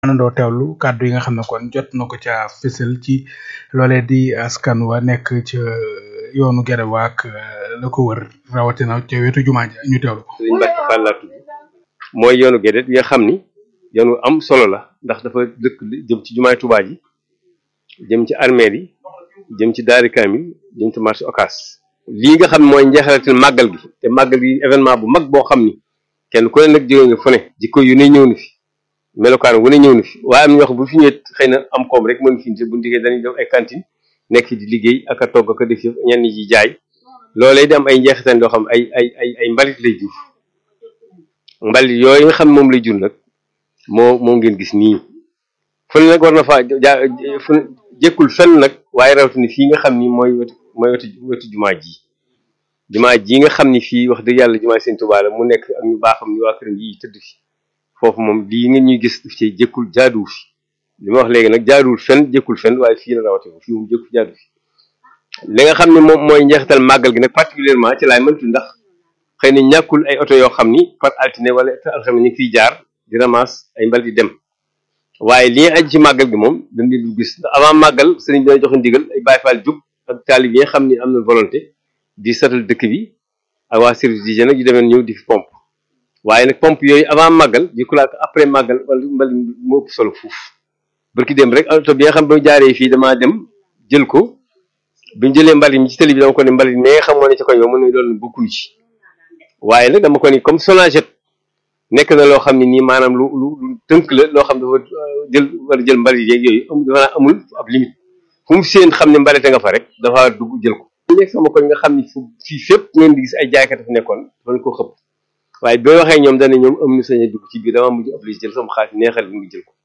àndandoo teewlu kàddu yi nga xam ne kon jot na ko ca fësal ci loolee di askan wa nekk ca yoonu Guéréo ak la ko wër rawatina ca wetu jumaa ja ñu teewlu ko. Sëriñ Mbacke Fall laa tudd mooy yoonu Guédé bi nga xam ni yoonu am solo la ndax dafa dëkk jëm ci jumaay Touba ji jëm ci armeel yi jëm ci daari kaamil jëm ci marché Ocass lii nga xam ne mooy njeexalatil màggal gi te màggal gi événement bu mag boo xam ni kenn ku ne nag jóge nga fu ne jikko yu ne ñëw na fi melokaan wu ne ñëw na fi waaye am na ñoo xam bu fi ñëwee xëy na am koom rek mën fi bu ndiggee dañuy def ay cantine nekk di liggéey ak a togg ak a def ñenn ñi jaay loolee di am ay njeexital yoo xam ay ay ay ay mbalit lay jur mbalit yooyu nga xam ne moom lay jur nag moo moo ngeen gis nii fu ne nag war na faa ja fu jëkkul fenn nag waaye rawatina fii nga xam ni mooy wetu mooy wetu wetu jumaa ji jumaa ji nga xam ni fii wax dëgg yàlla jumaa Sëñ Tuubaa la mu nekk ak ñu baaxam ni waa këram yi tëdd fi foofu moom lii nga ñuy gis daf ci jëkkul jaaduwul fi li ma wax léegi nag jaaduwul fenn jëkkul fenn waaye fii la rawatina fii moom jëkkul jaadu fi li nga xam ne moom mooy njeexital màggal gi nag particulièrement ci laay mëntu ndax xëy na ñàkkul ay oto yoo xam ni par altine wala alxames ñu fiy jaar di ramas ay mbal di dem waaye li aju ci màggal gi moom dañ leen du gis avant màggal sëriñ bi dana joxe ndigal ay Baay Faal jug ak taalib yi nga xam ni am na volonté di satal dëkk bi ak waa service d'hygiène nag yu demeen ñëw di fi pompe waaye nag pompe yooyu avant màggal di ko laak après màggal wala mbal moo ëpp solo fuuf barki dem rek oto bi nga xam ba jaaree fii damaa dem jël ko bi ñu jëlee mbalit mi ci télé bi dama ko ne mbalit mais xam moo ne ci koñ ba mën na loolu bokkul ci waaye nag dama ko ni comme Sonaget nekk na loo xam ne nii maanaam lu lu lu tënk la loo xam dafa jël war a jël mbalit yeeg yooyu amul dafa amul ab limite fu mu seen xam ne mbalite nga fa rek dafa dugg jël ko. ñu nekk sama koñ nga xam ni fu fii fépp ngeen di gis ay jaaykat fi nekkoon dafa ko xëpp waaye bi ma waxee ñoom dañ ne ñoom am na sañ a dugg ci biir dama mujj obligé jël sama xaalis neexal bi ngi jël ko